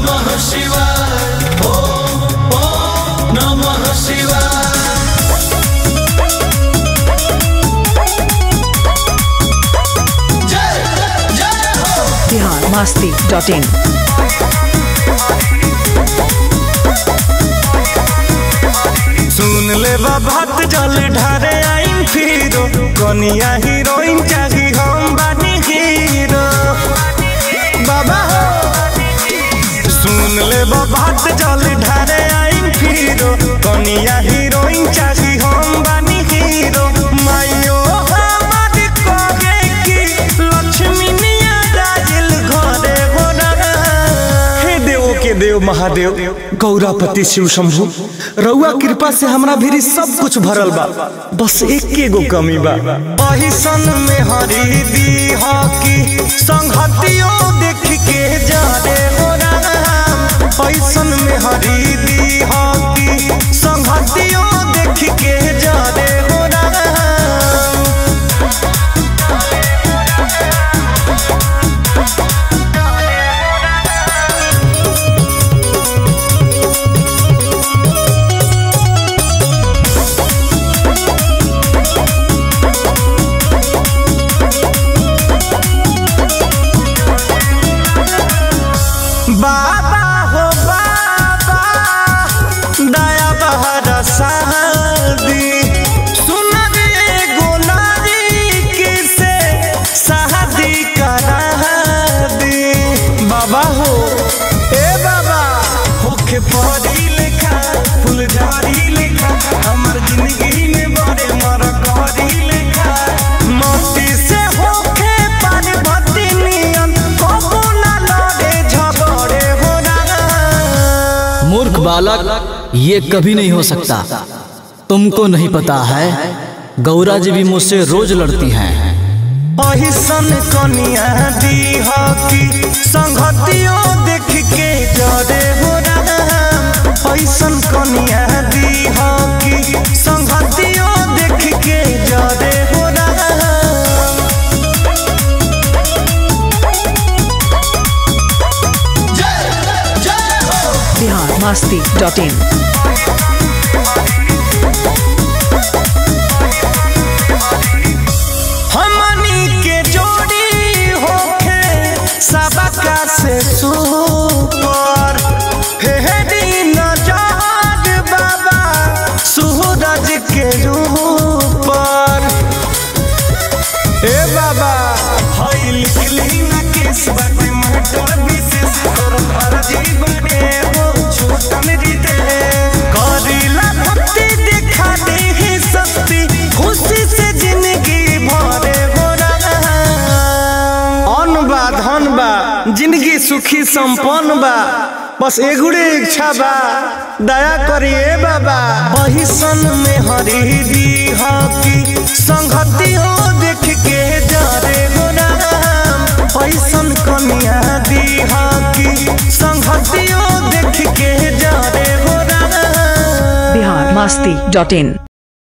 नमः शिवाय ओम ओम नमः शिवाय जय जय हो बिहार मस्ती डॉट इन सुन ले बात जल ढारे आईम फिरो कनिया हीरोइन चाही हम बानी हीरो बाबा हो सुन ले बात जल ढारे आईम फिरो कनिया हीरोइन चाही हम बानी हीरो मायो हमार कहे कि लक्ष्मी निया राजिल घरे हो हे देव के देव महादेव गौरापति शिव शंभु रउआ कृपा से हमरा भीरी सब कुछ भरल बा बस एक गो कमी बा अहिसन में हरी दी की संगतियो देख के जा रे हो राम अहिसन में हरी दी की संगतियो देख के जा रे हो राम बाबा हो बाबा दया बहर शादी सुन रे गोलारी किसे शादी करा दी बाबा हो ए बाबा होखे परी लेखा फुलझारी लेखा हमर जिंदगी में बड़े मर करी लेखा मोती से होखे पार्वती नियन कबो ना लड़े झगड़े हो ना मूर्ख बालक ये कभी नहीं हो सकता तुमको नहीं पता है गौरा जी भी मुझसे रोज लड़ती हैं अहिसन कनिया दी की संगतियों देख के जरे हो राम अहिसन कनिया दी की संगतियों देख के जरे हो राम जय जय हो बिहार मस्ती डॉट इन हमनी के जोड़ी होखे सबका से सुपर हे दिन जाग बाबा सूरज के ऊपर ए बाबा हई लिखली ना केस बाटे मटर विशेष तोर फर्जी बने हो छोटन जीते करीला भक्ति दिखा दे ही सस्ती खुशी से जिंदगी भरे हो अन्न बा धन बा जिंदगी सुखी संपन्न बा बस एगुड़े इच्छा बा दया करिए बाबा बहिसन में हरी दी की संगति हो देख के जरे हो राम पैसन कनिया दी की संगति हो देख के जरे हो राम बिहार मस्ती डॉट इन